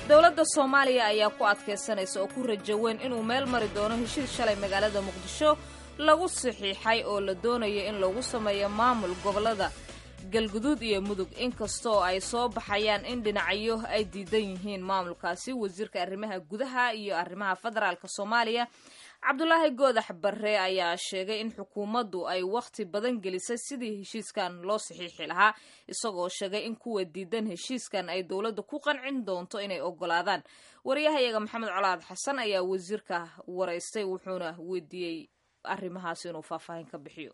dowladda soomaaliya ayaa ku adkaysanaysa oo ku rajo weyn inuu meel mari doono heshiis shalay magaalada muqdisho lagu saxiixay oo la doonayo in lagu sameeyo maamul gobollada galguduud iyo mudug inkastoo ay soo baxayaan in dhinacyo ay diidan yihiin maamulkaasi wasiirka arrimaha gudaha iyo arrimaha federaalk soomaaliya cabdulaahi goodax barre ayaa sheegay in xukuumaddu ay wakhti badan gelisay sidii heshiiskan loo saxiixi lahaa isagoo sheegay in kuwa diidan heshiiskan ay dowladda ku qancin doonto inay ogolaadaan wariyahayaga maxamed colaad xasan ayaa wasiirka waraystay wuxuuna weydiiyey arrimahaas inuu faahfaahin ka bixiyo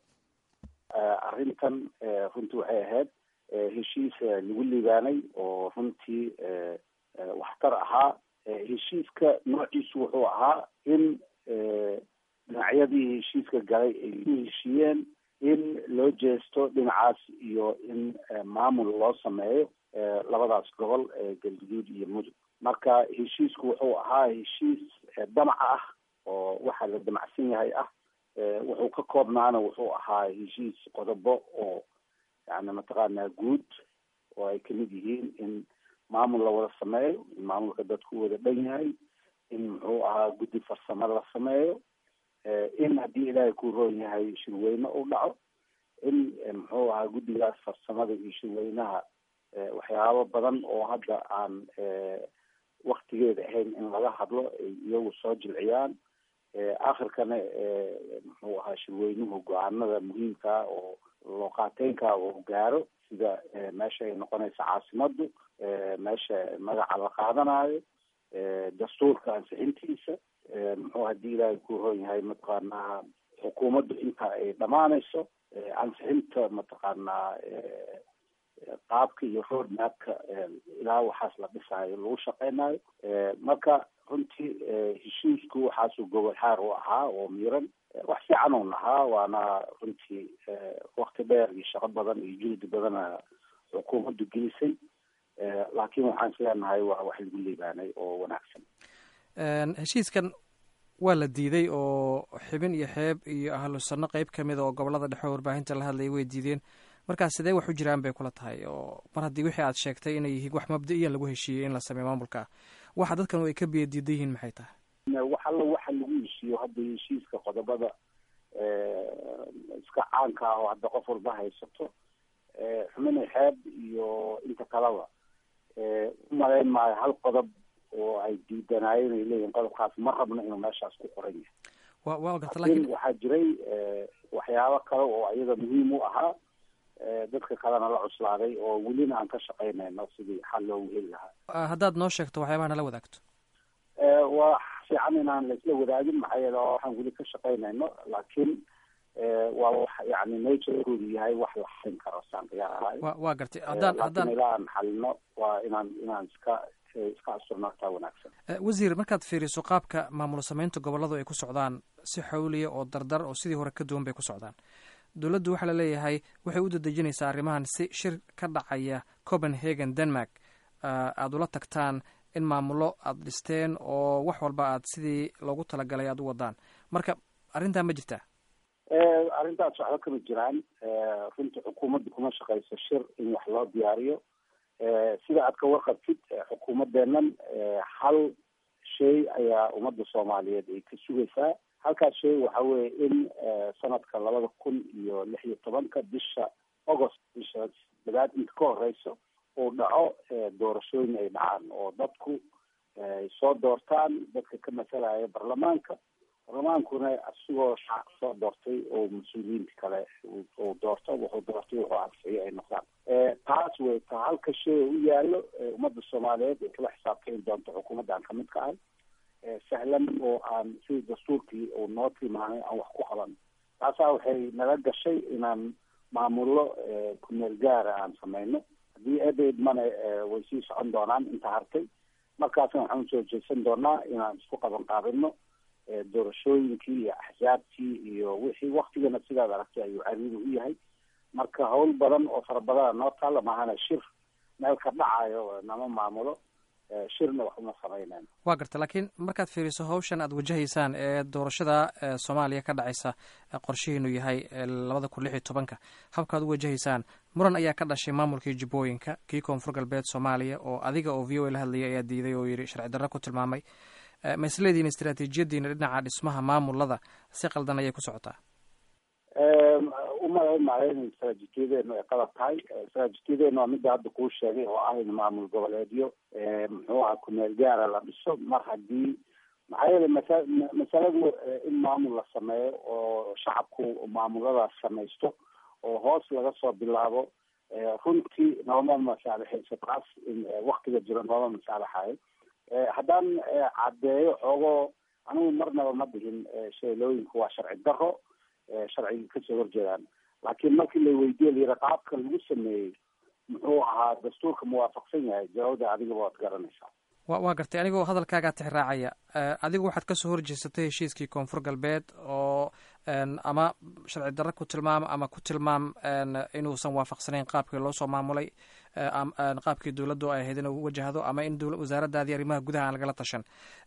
arrintan runtii waxay ahayd heshiis lagu liibaanay oo runtii waxtar ahaa heshiiska noociisu wuxuu ahaa in dhinacyadii heshiiska galay ay ku heshiiyeen in loo jeesto dhinacaas iyo in maamul loo sameeyo labadaas gobol galguduud iyo mudug marka heshiisku wuxuu ahaa heshiis damac ah oo waxaa la damacsan yahay ah wuxuu ka koobnaana wuxuu ahaa heshiis qodobo oo yani mataqaanaa guud oo ay kamid yihiin in maamul la wada sameeyo in maamulka dadku wada dhan yahay in muxuu ahaa guddi farsamo la sameeyo in haddii ilaahay ku roon yahay shirweyne u dhaco in muxuu ahaa guddigaas farsamada iyo shirweynaha waxyaabo badan oo hadda aan waktigeeda ahayn in laga hadlo ay iyagu soo jilciyaan akhirkana muxuu ahaa shirweynuhu go-aanada muhiimkaa oo looqaateynka uu gaaro sida meesha ay noqonaysa caasimadu meesha magaca la qaadanayo dastuurka ansixintiisa muxuu haddii ilaahay ku roon yahay mataqaanaa xukuumaddu inta ay dhamaanayso ansixinta mataqaanaa qaabka iyo road mapka ilaa waxaas la dhisaayo lagu shaqeynayo marka runtii heshiisku waxaasuu gobol xaar u ahaa oo miiran wax fiican un ahaa waana runtii wakti dheer iyo shaqo badan iyo juhdi badana xukuumaddu gelisay laakiin waxaan isleenahay waa wax lagu liibaanay oo wanaagsan heshiiskan waa la diiday oo xibin iyo xeeb iyo ahlu sanno qeyb ka mida oo gobolada dhexe oo warbaahinta la hadlayay way diideen markaas sidee wax u jiraan bay kula tahay oo mar haddii wixii aad sheegtay inay yihiin wax mabda-iyan lagu heshiiyey in la sameeyo maamulka waxa dadkan ay ka biya diidan yihiin maxay tahay wax alla waxa lagu heshiiyo hadda heshiiska qodobada iska caanka ah oo hadda qof walba haysato xubinay xeeb iyo inta kaleba umalayn maayo hal qodob oo ay diidanaayeen ay leeyihin qodobkaas ma rabno inuu meeshaas ku qoran yahay wa wa garta laakiin lakin waxaa jiray waxyaabo kale oo ayaga muhiim u ahaa dadka kalena la cuslaaday oo welina aan ka shaqaynayno sidii xal loogu heli lahaa haddaad noo sheegto waxyaabaha nala wadaagto waa fiican inaan laisla wadaagin maxaa yeele waxaan weli ka shaqaynayno laakiin waa wax yani naturekoodu yahay wax la xalin karo saan qiyaa ahay wa waa gartay haddaan laakiin haddaan ilaa aan xalino waa inaan inaan iska iska asurnaataa wanaagsan wasiir markaad fiiriso qaabka maamul samaynta gobolladu ay ku socdaan si xawliya oo dardar oo sidii hore ka duwan bay ku socdaan dowladdu waxaa la leeyahay waxay u dadejinaysaa arrimahan si shir ka dhacaya copenhagen denmark aada ula tagtaan in maamullo aada dhisteen oo wax walba aad sidii loogu talagalay aada u wadaan marka arrintaa ma jirtaa arrintaas waxba kama jiraan runtii xukuumadda kuma shaqayso shir in wax loo diyaariyo sida aad ka warqabtid xukuumadeennan hal shay ayaa ummadda soomaaliyeed ay ka sugaysaa halkaas shay waxa weeye in sanadka labada kun iyo lix iyo tobanka bisha agost bisha dadaad inta ka horeyso uu dhaco doorashooyin ay dhacaan oo dadku ay soo doortaan dadka ka masalaya baarlamaanka baarlamaankuna asigoo shacabka soo doortay oo mas-uuliyiinta kale uu doorto wuxuu doortay wuxuu ansixiyo ay noqdaan taas way ta halka shay u yaalo ummadda soomaaliyeed ay kala xisaabtami doonto xukuumaddan kamid ka ahay sahlan oo aan sidii dastuurkii uu noo tilmaamay aan wax ku qaban taasaa waxay naga gashay inaan maamullo kumeel gaara aan sameyno haddii eedaydmana way sii socon doonaan inta hartay markaasna waxaan usoo jeesan doonaa inaan isku qaban qaabino doorashooyinkii iyo axsaabtii iyo wixii waktigana sidaad aragtay ayuu cariiri u yahay marka hawl badan oo fara badana noo taalla maahana shir meel ka dhacayo nama maamulo shirna wax uma samaynayn waa garta laakiin markaad fiiriso hawshan aad wajahaysaan ee doorashada soomaaliya ka dhacaysa qorshihiinu yahay labada kun lix iyo tobanka habkaad u wajahaysaan muran ayaa ka dhashay maamulkii jubbooyinka kii koonfur galbeed soomaaliya oo adiga oo v o a la hadlayay ayaa diiday oo yidhi sharci darro ku tilmaamay ma isleediin istraatiijiyadiina dhinaca dhismaha maamulada si qaldan ayay ku socotaa umalayn maayo in istraatiijiyadeenu ay qalab tahay istraatiijiyadeenu waa midda hadda kuu sheegay oo ah in maamul goboleedyo muxuu aha kumeel gaara la dhiso mar haddii maxaa yeelay masa masaladu in maamul la sameeyo oo shacabku maamuladaas samaysto oo hoos laga soo bilaabo runtii nooma masaalixayso taas in waktiga jiro nooma masaalixayo haddaan caddeeyo xoogoo anigu marnaba ma dhihin sheelooyinku waa sharci daro sharciga kasoo horjeedaan laakiin markii la weydiye layidha qaabka lagu sameeyey muxuu ahaa dastuurka muwaafaqsan yahay jawaabda adigaba waad garanaysaa wa waa gartay anigoo hadalkaagaa tixraacaya adigu waxaad kasoo horjeesatay heshiiskii koonfur galbeed oo ama sharci darro ku tilmaam ama ku tilmaam inuusan waafaqsanayn qaabkii loo soo maamulay qaabkii dowladdu ay ahayd inuu wajahdo ama in wasaaraddaadii arrimaha gudaha aan lagala tashan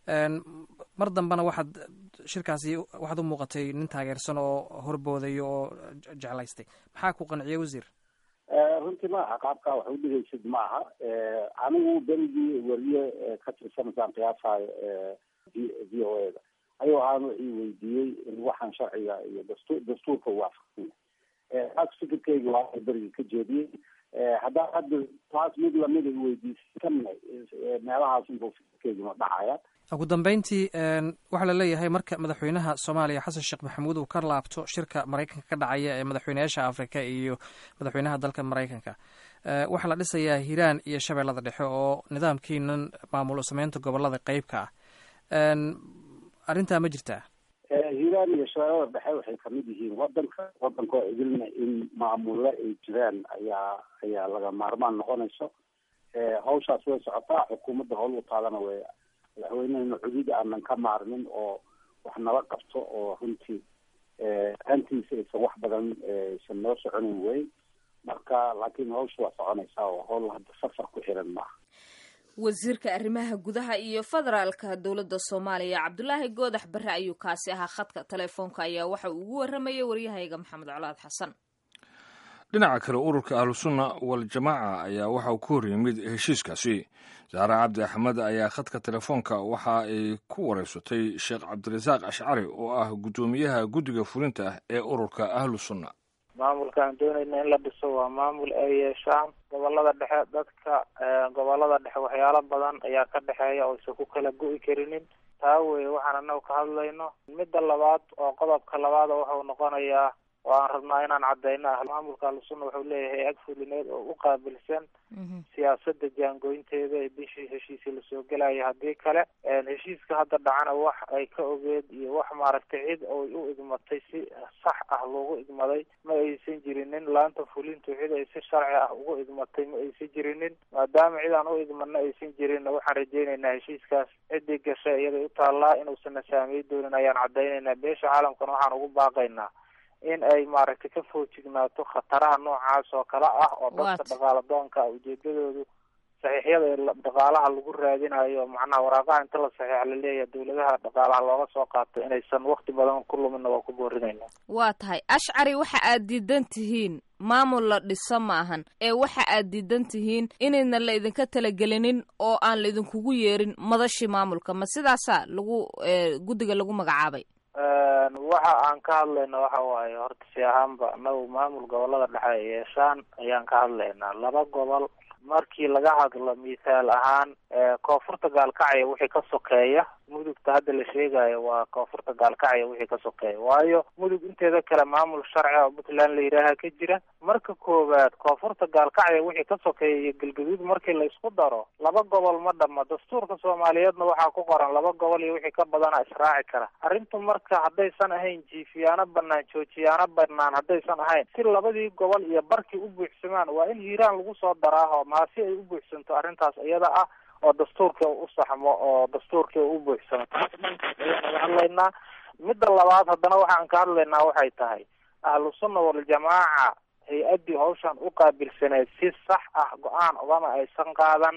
mar dambena waxaad shirkaasi waxaad u muuqatay nin taageersan oo horbooday oo jeclaystay maxaa ku qanciyay wasiir runtii maaha qaabkaa wax udhigaysid maaha anigu berigii weriye ka tirsanaysaan qiyaasayo v o a da ayuu ahaan wixii weydiiyey in waxaan sharciga iyo dastu dastuurka waafaqsan yahay taas fikirkeyga waa berigii ka jeediyey haddaan hadda taas mid lamida weydiisay kana meelahaas inbuu fikirkeyguma dhacaya ugu dambeyntii waxaa la leeyahay marka madaxweynaha soomaaliya xasan sheekh maxamuud uu ka laabto shirka maraykanka ka dhacaya ee madaxweyneyaasha afrika iyo madaxweynaha dalka maraykanka waxaa la dhisayaa hiiraan iyo shabeellada dhexe oo nidaamkiinan maamul sameynta gobolada qeybka ah arrintaa ma jirtaa hiiraan iyo shabeellada dhexe waxay kamid yihiin wadanka wadanka oo idilna in maamulle ay jiraan ayaa ayaa laga maarmaan noqonayso hawshaas way socotaa xukuumadda howl u taadana way madaxweynehena cudud aanan ka maarmin oo wax nala qabto oo runtii hantiisa aysan wax badan aysan noo soconin wey marka laakiin hawsha waa soconaysaa oo hawl hadda safar ku xiran maaha wasiirka arrimaha gudaha iyo federaalka dowladda soomaaliya cabdulaahi goodax barre ayuu kaasi ahaa khadka telefoonka ayaa waxa uu ugu warramayay waryahayga maxamed colaad xasan dhinaca kale ururka ahlusunna waljamaaca ayaa waxa uu ku hor yimid heshiiskaasi saare cabdi axmed ayaa khadka telefoonka waxa ay ku wareysatay sheekh cabdirasaaq ashcari oo ah guddoomiyaha guddiga fulinta ee ururka ahlusunna maamulka aan doonayna in la dhiso waa maamul ay yeeshaan gobolada dhexe dadka gobolada dhexe waxyaalo badan ayaa ka dhexeeya oo isa ku kala go'i karinin taa weye waxaan anagu ka hadlayno midda labaad oo qodobka labaada wuxuu noqonayaa oo aan rabnaa inaan cadeyno ah maamulka ahlusunna wuxuu leeyahay ag fulineed oo u qaabilsan siyaasada jaangooyinteeda ee bishii heshiisii lasoo gelaya haddii kale heshiiska hadda dhacana wax ay ka ogeed iyo wax maaragtay cid oy u igmatay si sax ah loogu igmaday ma aysan jirinin laanta fulintu cid ay si sharci ah ugu igmatay ma aysan jirinin maadaama cid aan u igmana aysan jirinna waxaan rajeyneynaa heshiiskaas ciddii gashay iyaday u taallaa inuusana saameey doonin ayaan cadeyneynaa beesha caalamkana waxaan ugu baaqaynaa in ay maaragtay ka foojignaato khataraha noocaas oo kale ah oo dadka dhaqaala doonka ujeedadoodu saxiixyada ee dhaqaalaha lagu raadinayo macnaha waraaqaha inta la saxiix laleeyahay dawladaha dhaqaalaha looga soo qaato inaysan wakti badan ku lumina waa ku boorinayna waa tahay ashcari waxa aad diidan tihiin maamul la dhiso ma ahan ee waxa aad diidan tihiin inayna la idinka talagelinin oo aan la idinkugu yeerin madashii maamulka ma sidaasa lagu guddiga lagu magacaabay waxa aan ka hadlayna waxa waaye horta si ahaanba anagu maamul gobolada dhexe ay yeeshaan ayaan ka hadlaynaa laba gobol markii laga hadlo mithaal ahaan koonfurta gaalkacya wixii ka sokeeya mudugta hadda la sheegayo waa koonfurta gaalkacya wixii ka sokeeya waayo mudug inteeda kale maamul sharci oo puntland la yidhaaha ka jira marka koowaad koonfurta gaalkacya wixii ka sokeeya iyo galgaduud markii la isku daro laba gobol ma dhama dastuurka soomaaliyeedna waxaa ku qoran laba gobol iyo wixii ka badana israaci kara arrintu marka haddaysan ahayn jiifiyaano banaan joojiyaano banaan haddaysan ahayn si labadii gobol iyo barkii u buuxsamaan waa in hiiraan lagu soo daraaho maasi ay u buuxsanto arrintaas iyada ah oo dastuurka u saxmo oo dastuurka u buuxsamo taas dhankaas ayaan naga hadlaynaa midda labaad haddana waxaan ka hadlaynaa waxay tahay ahlu sunna waljamaaca hay-addii hawshan u qaabilsaneed si sax ah go-aan ogama aysan qaadan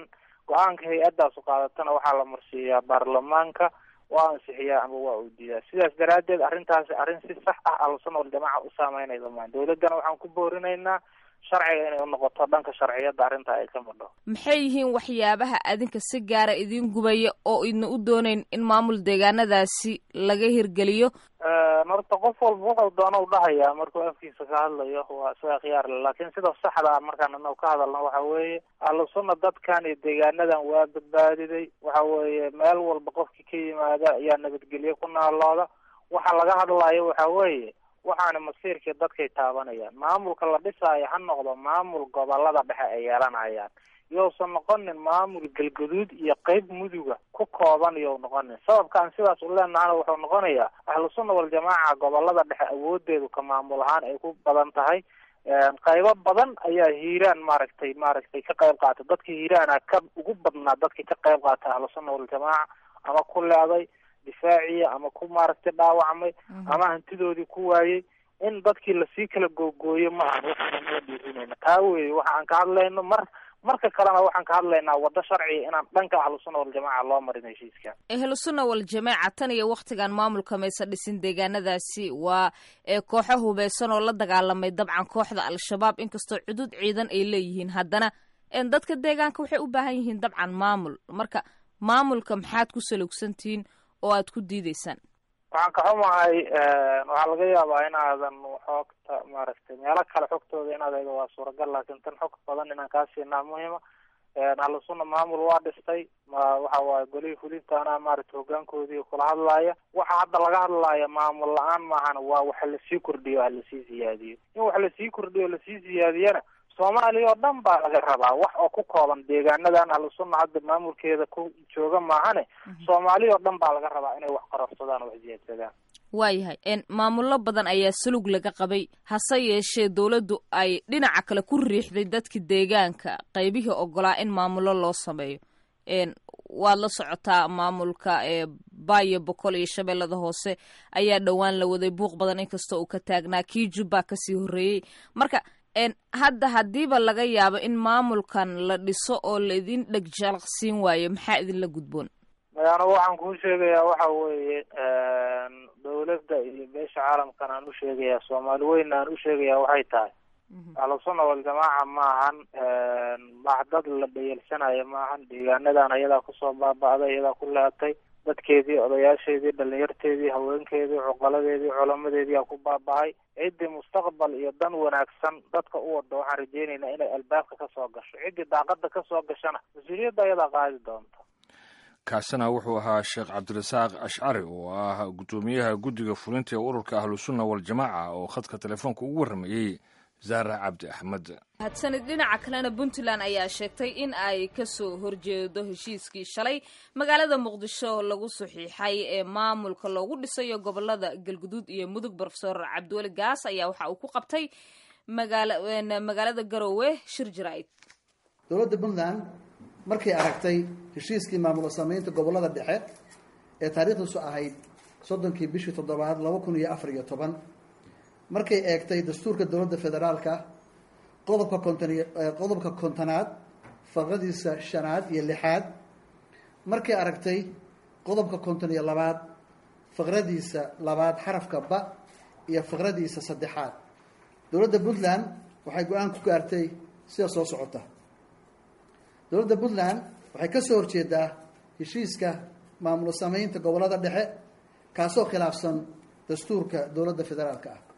go-aanka hay-addaasu qaadatana waxaa la marsiiyaa baarlamaanka waa ansixiyaa ama waa uu diidaa sidaas daraaddeed arrintaasi arrin si sax ah ahlusunna waljamaaca u saameynaysa maan dawladdana waxaan ku boorinaynaa sharciga inay unoqoto dhanka sharciyadda arrinta ay ka madho maxay yihiin waxyaabaha adinka si gaara idiin gubaya oo idna u doonayn in maamul deegaanadaasi laga hirgeliyo horta qof walba wuxuu doona u dhahayaa markuu afkiisa ka hadlayo waa isaga khiyaar le laakiin sida saxda ah markaan anagu ka hadalno waxa weeye ahlusunna dadkan iyo deegaanadan waa badbaadiday waxa weeye meel walba qofkii ka yimaada ayaa nabadgelyo ku naalooda waxa laga hadlayo waxa weeye waxaana masiirkii dadkay taabanayaan maamulka la dhisaayo ha noqdo maamul gobolada dhexe ay yeelanayaan yousan noqonin maamul galgaduud iyo qeyb muduga ku kooban you noqonin sababkaan sidaas u leenahana wuxuu noqonayaa ahlusunna waljamaaca gobolada dhexe awoodeedu ka maamul ahaan ay ku badan tahay qaybo badan ayaa hiiraan maaragtay maaragtay ka qayb qaatay dadka hiiraana ka ugu badnaa dadka ka qayb qaatay ahlusunna waljamaaca ama ku leeday difaaciya ama ku maaragtay dhaawacmay ama hantidoodii ku waayey in dadkii lasii kala googooyo ma aha waxaana noo dhiirinayna taa weeye waxa aan ka hadlayno mar marka kalena waxaan ka hadlaynaa waddo sharciga inaan dhanka ahlusunna waljamaaca loo marin heshiiska ahlusunna waljamaaca tan iyo waktigan maamulka maysa dhisin deegaanadaasi waa ee kooxo hubeysan oo la dagaalamay dabcan kooxda al-shabaab inkastoo cudud ciidan ay leeyihiin haddana dadka deegaanka waxay u baahan yihiin dabcan maamul marka maamulka maxaad ku salugsantihiin oo aad ku diideysaan waxaan ka xumahay waxaa laga yaabaa inaadan xoogta maaragtay meelo kale xogtooda inaad eego waa suuragal laakiin tan xog badan inaan kaa siinaa muhima ahlusunna maamul waa dhistay waxa waaye golihii fulintaana maaragtay hogaankoodii kula hadlaaya waxa hadda laga hadlaaya maamul la-aan maahana waa waxa lasii kordhiyo ha lasii siyaadiyo in wax lasii kordhiyo lasii siyaadiyana soomaaliya oo dhan baa laga rabaa wax oo ku kooban deegaanadan ahlusunna hadda maamulkeeda ku jooga maahane soomaaliya oo dhan baa laga rabaa inay wax qarabsadaan oo wax siyaadsadaan waayahay maamullo badan ayaa salug laga qabay hase yeeshee dawladdu ay dhinaca kale ku riixday dadka deegaanka qaybihii ogolaa in maamullo loo sameeyo waad la socotaa maamulka baayo boqol iyo shabeellada hoose ayaa dhowaan la waday buuq badan inkastoo uu ka taagnaa kii jubbaa kasii horreeyey marka hadda haddiiba laga yaabo in maamulkan la dhiso oo la idin dheg jalaqsiin waayo maxaa idinla gudboon anigu waxaan kuu sheegayaa waxa weeye dawladda iyo beesha caalamkan aan u sheegayaa soomaali weyn aan u sheegayaa waxay tahay ahlusunna waljamaaca maahan dad la dhayalsanayo maahan deegaanadan ayadaa kusoo baaba'day iyadaa ku leetay dadkeedii odayaasheedii dhalinyarteedii haweenkeedii cuqaladeedii culamadeedii aa ku baaba-ay ciddii mustaqbal iyo dan wanaagsan dadka u wada waxaan rajeynaynaa inay albaabka kasoo gasho ciddii daaqada kasoo gashana mas-uuliyadda ayadaa qaadi doonta kaasina wuxuu ahaa sheekh cabdirasaaq ashcari oo ah guddoomiyaha guddiga fulinta ee ururka ahlusunna waljamaaca oo khadka telefoonka ugu warramayey zaara cabdi axmed hadsanid dhinaca kalena puntland ayaa sheegtay in ay kasoo horjeedo heshiiskii shalay magaalada muqdisho lagu saxiixay ee maamulka loogu dhisayo gobolada galguduud iyo mudug brofesor cabdiweli gaas ayaa waxa uu ku qabtay magaalada garoowe shir jaraa'id dowladda puntland markay aragtay heshiiskii maamulo sameynta gobolada dhexe ee taariikhdiisu ahayd soddonkii bishii toddobaad laba kun iyo afar iyo toban markay eegtay dastuurka dowladda federaalka qodobka konton qodobka kontonaad farqadiisa shanaad iyo lixaad markay aragtay qodobka konton iyo labaad faqradiisa labaad xarafka ba iyo faqradiisa saddexaad dowladda puntland waxay go-aan ku gaartay sida soo socota dowladda puntland waxay ka soo horjeedaa heshiiska maamulo sameynta gobolada dhexe kaasoo khilaafsan dastuurka dowladda federaalka ah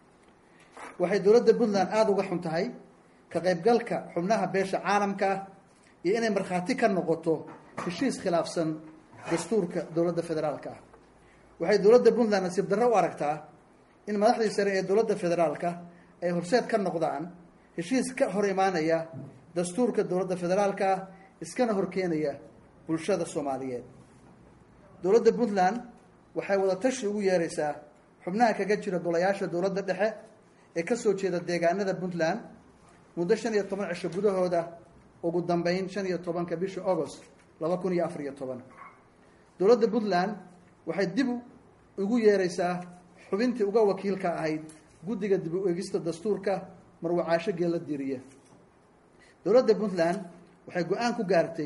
waxay dowladda puntland aada uga xun tahay ka qaybgalka xubnaha beesha caalamka ah iyo inay markhaati ka noqoto heshiis khilaafsan dastuurka dowladda federaalka ah waxay dowladda puntland nasiib darro u aragtaa in madaxdii sare ee dowladda federaalka ay horseed ka noqdaan heshiis ka hor imaanaya dastuurka dowladda federaalka ah iskana horkeenaya bulshada soomaaliyeed dowladda puntland waxay wada tashi ugu yeeraysaa xubnaha kaga jira golayaasha dowladda dhexe ee kasoo jeeda deegaanada puntland muddo shan iyo toban cisho gudahooda ugu dambeyn shan iyo tobanka bisha agost laba kun iyo afar iyo toban dowladda puntland waxay dib ugu yeeraysaa xubintii uga wakiilka ahayd guddiga dib u eegista dastuurka marwacaasho geella diiriye dowladda puntland waxay go-aan ku gaartay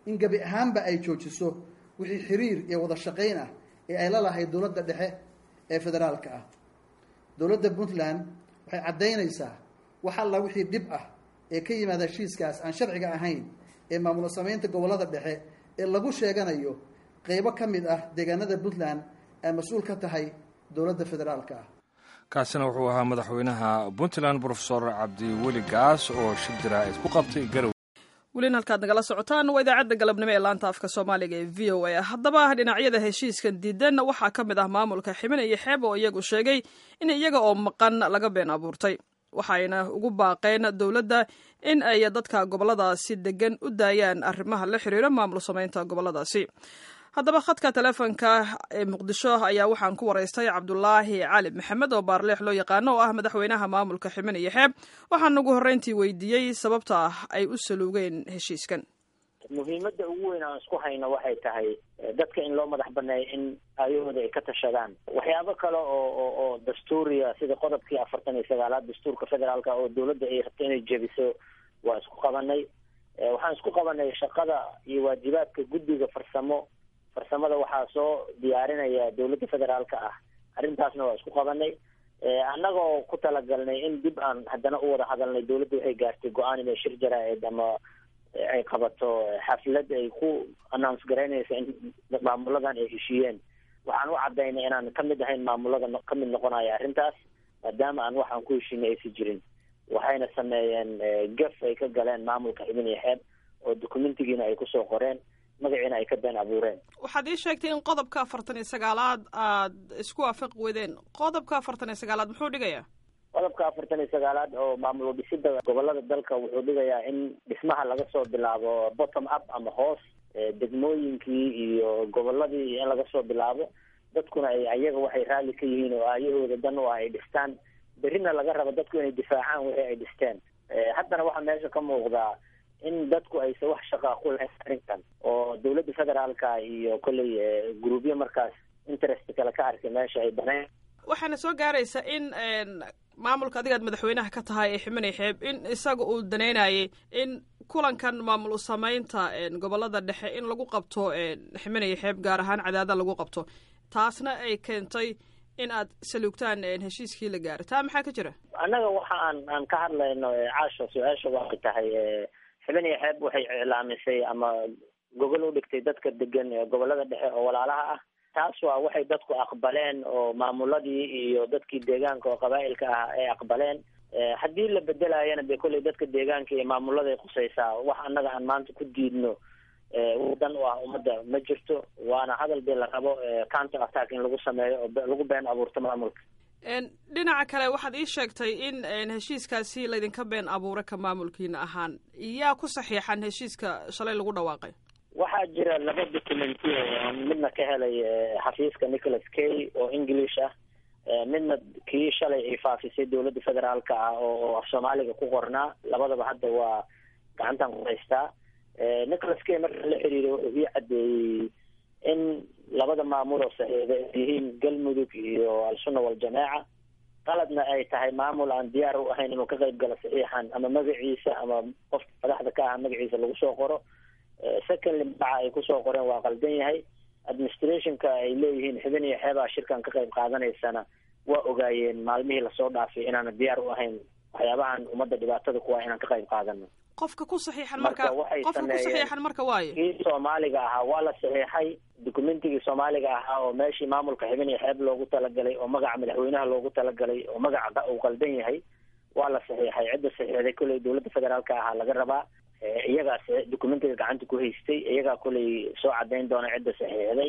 in gebi ahaanba ay joojiso wixii xiriir iyo wada shaqayn ah ee ay la lahayd dowladda dhexe ee federaalka ah dowladda puntland waxay caddaynaysaa wax alla wixii dhib ah ee ka yimaada heshiiskaas aan sharciga ahayn ee maamul samaynta gobollada dhexe ee lagu sheeganayo qeybo ka mid ah deegaanada puntland ay mas-uul ka tahay dowladda federaalka ah kaasina wuxuu ahaa madaxweynaha puntland brofesor cabdiweli gaas oo shir jaraa'id ku qabtay garow welina halkaad nagala socotaan waa idaacadda galabnimo ee laanta afka soomaaliga ee v o a haddaba dhinacyada heshiiskan diidan waxaa ka mid ah maamulka ximin iyo xeeb oo iyagu sheegay in iyaga oo maqan laga been abuurtay waxayna ugu baaqeen dowladda in ay dadka gobolladaasi degan u daayaan arrimaha la xiriira maamul samaynta gobolladaasi haddaba khadka teleefonka ee muqdisho ayaa waxaan ku waraystay cabdulaahi cali maxamed oo baarleex loo yaqaano oo ah madaxweynaha maamulka ximin iyo xeeb waxaan ugu horreyntii weydiiyey sababta ah ay u saluugeen heshiiskan muhiimadda ugu weyn aan isku hayno waxay tahay dadka in loo madax baneeyo in aayahooda ay ka tashadaan waxyaabo kale oo oo oo dastuuriya sida qodobkii afartan iyo sagaalaad dastuurka federaalka oo dowladda ay rabto inay jebiso waa isku qabanay waxaan isku qabanay shaqada iyo waajibaadka guddiga farsamo farsamada waxaa soo diyaarinaya dowladda federaalka ah arrintaasna waa isku qabanay annagoo ku talagalnay in dib aan haddana u wada hadalnay dowladda waxay gaartay go-aan inay shir jaraa-id ama ay qabato xaflad ay ku announce garaynaysa in maamuladan ay heshiiyeen waxaan u cadaynay inaan kamid ahayn maamulada kamid noqonaya arrintaas maadaama aan waxaan ku heshiinay aysi jirin waxayna sameeyeen gaf ay ka galeen maamulka xibin iyo xeeb oo documentigiina ay kusoo qoreen magaciina ay ka been abuureen waxaad ii sheegtay in qodobka afartan iyo sagaalaad aad isku waafaqi weydeen qodobka afartan iyo sagaalaad muxuu dhigayaa qodobka afartan iyo sagaalaad oo maamul dhisida gobolada dalka wuxuu dhigayaa in dhismaha laga soo bilaabo bottom up ama hoos degmooyinkii iyo goboladii in laga soo bilaabo dadkuna ay ayaga waxay raalli ka yihiin oo aayahooda dan u ah ay dhistaan berrina laga rabo dadku inay difaacaan wixii ay dhisteen haddana waxaa meesha ka muuqdaa in dadku aysa wax shaqaa ku lahayn arrintan oo dowladda federaalka iyo kolley groupyo markaas interest kale ka arkay meesha ay baneen waxaana soo gaaraysa in maamulka adigaad madaxweynaha ka tahay ee ximinay xeeb in isaga uu daneynayay in kulankan maamul samaynta gobolada dhexe in lagu qabto ximinaya xeeb gaar ahaan cadaada lagu qabto taasna ay keentay in aad saluugtaan heshiiskii la gaaray taa maxaa ka jira annaga waxa aan aan ka hadlayno caasha su-aasha waxay tahay xibin iyo xeeb waxay iclaamisay ama gogol u dhigtay dadka degan gobolada dhexe oo walaalaha ah taas waa waxay dadku aqbaleen oo maamuladii iyo dadkii deegaanka oo qabaa'ilka ah ay aqbaleen haddii la bedelayana de kolley dadka deegaanka iyo maamuladay khusaysaa wax annaga aan maanta ku diidno wadan u ah ummadda ma jirto waana hadal dee la rabo counter attack in lagu sameeyo oo lagu been abuurto maamulka dhinaca kale waxaad ii sheegtay in heshiiskaasi laydinka been abuura ka maamulkiina ahaan yaa ku saxiixan heshiiska shalay lagu dhawaaqay waxaa jira laba documenti oon midna ka helay xafiiska nicholas kay oo english ah midna kii shalay ay faafisay dowladda federaalka ah oo af soomaaliga ku qornaa labadaba hadda waa gacantan ku haystaa nicholas kay marka la xiriiray wuxuu ii caddeeyey in labada maamul oo saxiixda ay yihiin galmudug iyo al-sunna waljamaaca qaladna ay tahay maamul aan diyaar u ahayn inuu ka qayb galo saxiixan ama magaciisa ama qofka madaxda ka ah magaciisa lagu soo qoro secondly magaca ay kusoo qoreen waa qaldan yahay administrationka ay leeyihiin xibin iyo xeebaa shirkan ka qayb qaadanaysana waa ogaayeen maalmihii lasoo dhaafay inaana diyaar u ahayn waxyaabahan ummadda dhibaatada kuwa inaan ka qayb qaadano qofka ku saxiixan marka qofka ku saxiixan marka waayo kii soomaaliga ahaa waa la saxiixay documentigii soomaaliga ahaa oo meeshii maamulka xibin iyo xeeb loogu talagalay oo magaca madaxweynaha loogu talagalay oo magaca uu qaldan yahay waa la saxiixay cidda saxiixday kolley dowladda federaalka ahaa laga rabaa iyagaa documentiga gacanta ku haystay iyagaa kolley soo cadayn doona cidda saxiixday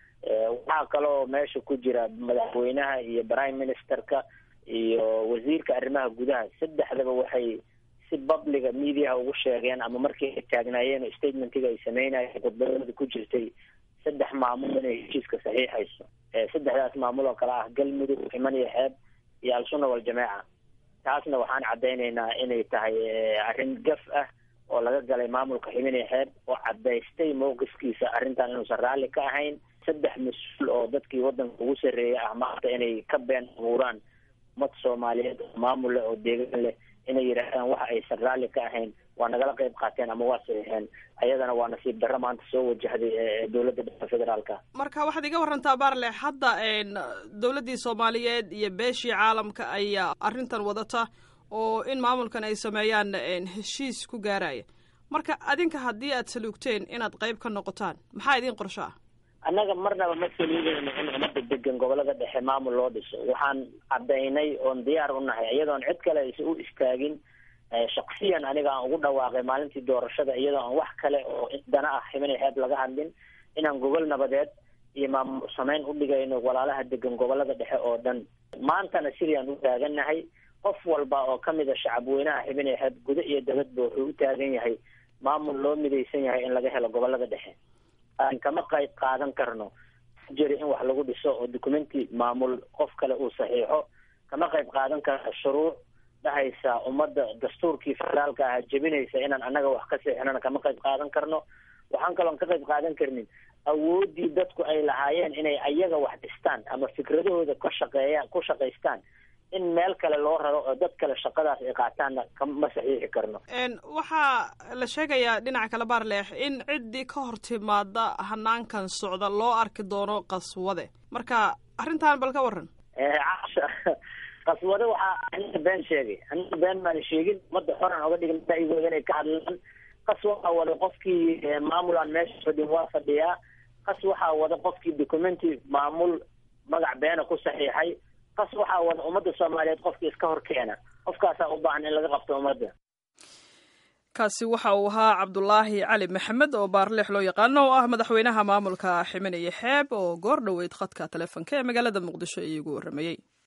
waxaa kaloo meesha ku jira madaxweynaha iyo prime ministerka iyo wasiirka arrimaha gudaha saddexdaba waxay si babliga mediaha ugu sheegeen ama markii ay taagnaayeen oo statementiga ay sameynayeen khudbadooda ku jirtay saddex maamul inay heshiiska saxiixayso saddexdaas maamul oo kale ah galmudug ximan iyo xeeb iyo al-sunna waljamaaca taasna waxaan caddaynaynaa inay tahay arrin gaf ah oo laga galay maamulka xibin iyo xeeb oo cadaystay mowqifkiisa arrintan inuusan raalli ka ahayn saddex mas-uul oo dadkii waddanka ugu sarreeyay ah maanta inay ka been abuuraan ummad soomaaliyeed oo maamul leh oo deegaan leh inay yidhaahdaan waxa aysan raalli ka ahayn waa nagala qeyb qaateen ama waa saxiixeen ayadana waa nasiib darro maanta soo wajahday dowladda dhexe federaalka marka waxaad iga warantaa baarle hadda dowladdii soomaaliyeed iyo beeshii caalamka ayaa arrintan wadata oo in maamulkan ay sameeyaan heshiis ku gaaraya marka adinka haddii aad saluugteen inaad qeyb ka noqotaan maxaa idiin qorsho ah annaga marnaba ma saluugeyno in umada degan gobolada dhexe maamul loo dhiso waxaan caddaynay oon diyaar u nahay iyadoon cid kale aysa u istaagin shaksiyan aniga aan ugu dhawaaqay maalintii doorashada iyadoo aan wax kale oo dana ah ximinay xeeb laga hadlin inaan gogol nabadeed iyo maamul sameyn u dhigayno walaalaha degan gobolada dhexe oo dhan maantana sidii aan u taagannahay qof walba oo kamid a shacabweynaha xibinay xeeb guda iyo dabadba wuxuu u taagan yahay maamul loo midaysan yahay in laga helo gobolada dhexe aan kama qayb qaadan karno jiri in wax lagu dhiso oo documenti maamul qof kale uu saxiixo kama qayb qaadan karno shuruuc dhahaysa ummadda dastuurkii federaalka ahaa jebinaysa inaan annaga wax ka seexinana kama qayb qaadan karno waxaan kaloon ka qayb qaadan karnin awooddii dadku ay lahaayeen inay ayaga wax dhistaan ama fikradahooda ka shaqeeyaan ku shaqaystaan in meel kale loo raro oo dad kale shaqadaas ay qaataanna kama saxiixi karno waxaa la sheegayaa dhinaca kale baarleex in ciddii ka hor timaada hanaankan socda loo arki doono qaswade marka arrintan bal ka waran casha qaswade waxaa aniga been sheegay aniga been maan sheegin ummadda xoran oga dhigin ra'yigooda inay ka hadlaan qas waxaa wada qofkii maamul aan meesha fadhin waa fadhiyaa qas waxaa wada qofkii documenti maamul magac beena ku saxiixay qas waxaa wada ummadda soomaaliyeed qofkii iska hor keena qofkaasaa u baahan in laga qabto ummadda kaasi waxa uu ahaa cabdulaahi cali maxamed oo baarleex loo yaqaano oo ah madaxweynaha maamulka ximinaya xeeb oo goor dhoweyd khadka taleefonka ee magaalada muqdisho iigu warramayey